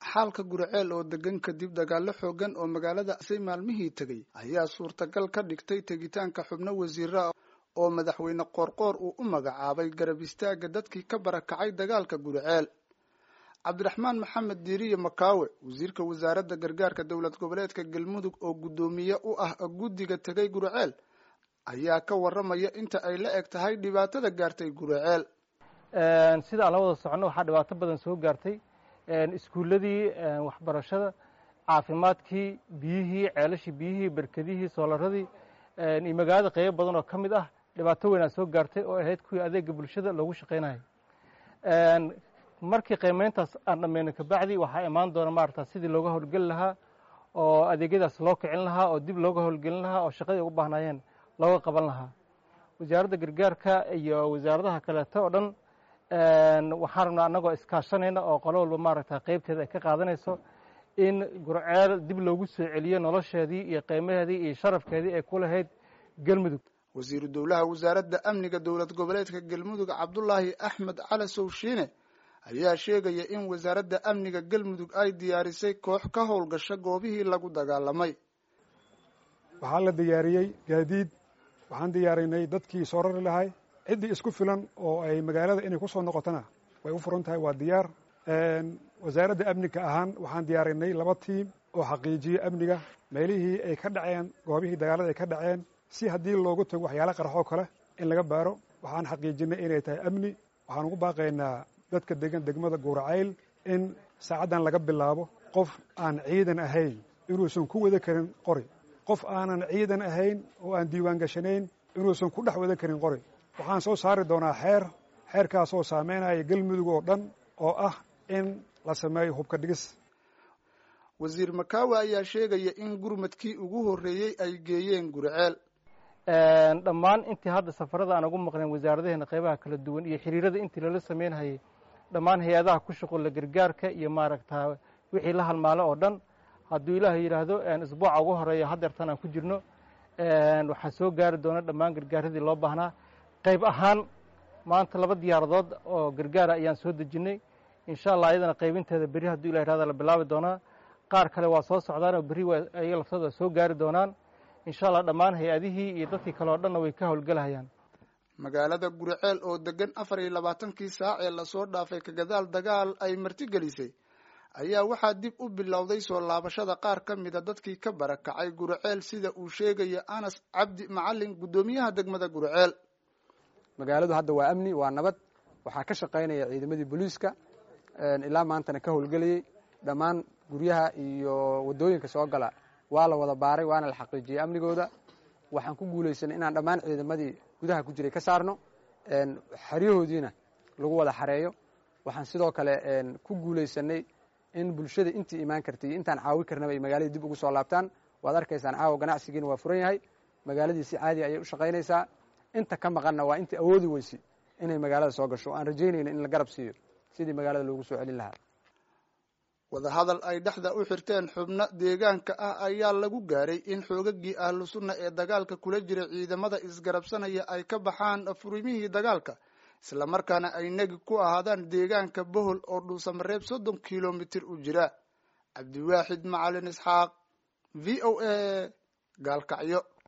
xaalka guriceel oo degan kadib dagaalo xoogan oo magaalada say maalmihii tegay ayaa suurtagal ka dhigtay tegitaanka xubno wasiira oo madaxweyne qoorqoor uu u magacaabay garab istaaga dadkii ka barakacay dagaalka guriceel cabdiraxmaan maxamed diiriye makaawe wasiirka wasaaradda gargaarka dowlad goboleedka galmudug oo guddoomiye u ah guddiga tegay guriceel ayaa ka waramaya inta ay la eg tahay dhibaatada gaartay guriceel sida aan la wada soconno waxaa dhibaato badan soo gaartay iskuulladii waxbarashada caafimaadkii biyihii ceelashii biyihii berkedihii soolaradii iyo magaalada qeybo badan oo ka mid ah dhibaato weynaa soo gaartay oo ahayd kuwii adeega bulshada loogu shaqaynayo markii qiimeyntaas aan dhammayno kabacdi waxaa imaan doona maarata sidii looga howlgeli lahaa oo adeegyadaas loo kicin lahaa oo dib looga howlgelin lahaa oo shaqadii ugu baahnaayeen looga qaban lahaa wasaaradda gargaarka iyo wasaaradaha kaleeto oo dhan waxaan rabnaa annagoo iskaashanayna oo qolo walba maaragta qeybteeda ay ka qaadanayso in gurceel dib loogu soo celiyo nolosheedii iyo qiimaheedii iyo sharafkeedii ay ku lahayd galmudug wasiiru dowlaha wasaaradda amniga dowlad goboleedka galmudug cabdulaahi axmed cali sowshiine ayaa sheegaya in wasaaradda amniga galmudug ay diyaarisay koox ka howlgasha goobihii lagu dagaalamay waxaa la diyaariyey gaadiid waxaan diyaarinay dadkii soo rari lahay ciddii isku filan oo ay magaalada inay ku soo noqotona way u furan tahay waa diyaar wasaaradda amniga ahaan waxaan diyaarinay laba tiim oo xaqiijiya amniga meelihii ay ka dhaceen goobihii dagaalada ay ka dhaceen si haddii loogu tago waxyaala qaraxoo kale in laga baaro waxaan xaqiijinay inay tahay amni waxaan ugu baaqaynaa dadka degan degmada guuracayl in saacaddan laga bilaabo qof aan ciidan ahayn inuusan ku wada karin qori qof aanan ciidan ahayn oo aan diiwaan gashanayn inuusan ku dhex wada karin qori waxaan soo saari doonaa xeer xeerkaasoo saameynaya galmudug oo dhan oo ah in la sameeyo hubka dhigis wasiir makaawe ayaa sheegaya in gurmadkii ugu horreeyey ay geeyeen guriceel dhammaan intii hadda safarada aan ugu maqnayn wasaaradaheena qeybaha kala duwan iyo xiriirada intii lala sameynhayay dhammaan hay-adaha ku shuqulla gargaarka iyo maaragta wixii la halmaalo oo dhan hadduu ilaahay yidhaahdo isbuuca ugu horeeya haddeertan aan ku jirno waxaa soo gaari doona dhammaan gargaaradii loo baahnaa qayb ahaan maanta laba diyaaradood oo gargaara ayaan soo dejinnay insha allah ayadana qaybinteeda berri hadduu ilah yihahdo la bilaabi doonaa qaar kale waa soo socdaanoo berri ayaga laftooda soo gaari doonaan insha allah dhammaan hay-adihii iyo dadkii kale oo dhanna way ka howlgelahayaan magaalada guriceel oo degan afar iyo labaatankii saac ee lasoo dhaafay kagadaal dagaal ay martigelisay ayaa waxaa dib u bilowday soo laabashada qaar ka mida dadkii ka barakacay guriceel sida uu sheegaya anas cabdi macalin guddoomiyaha degmada guriceel magaaladu hadda waa amni waa nabad waxaa ka shaqaynaya ciidamadii booliiska ilaa maantana ka howlgelayey dhammaan guryaha iyo waddooyinka soo gala waa la wada baaray waana la xaqiijiyey amnigooda waxaan ku guulaysanay inaan dhammaan ciidamadii gudaha ku jiray ka saarno xeryahoodiina lagu wada xareeyo waxaan sidoo kale ku guulaysanay in bulshada intii imaan kartay intaan caawi karnaba ay magaaladii dib ugu soo laabtaan waad arkaysaan caawa ganacsigiina waa furan yahay magaaladii si caadi ayay u shaqaynaysaa inta ka maqanna waa intii awoodi weysi inay magaalada soo gasho aan rajaynayna in la garab siiyo sidii magaalada loogu soo celin lahaa wadahadal ay dhexda u xirteen xubno deegaanka ah ayaa lagu gaaray in xoogagii ahlu sunna ee dagaalka kula jira ciidamada isgarabsanaya ay ka baxaan furimihii dagaalka islamarkaana ay negi ku ahaadaan deegaanka bohol oo dhuusamareeb soddon kilomitir u jira cabdiwaaxid macalin isxaaq v o a gaalkacyo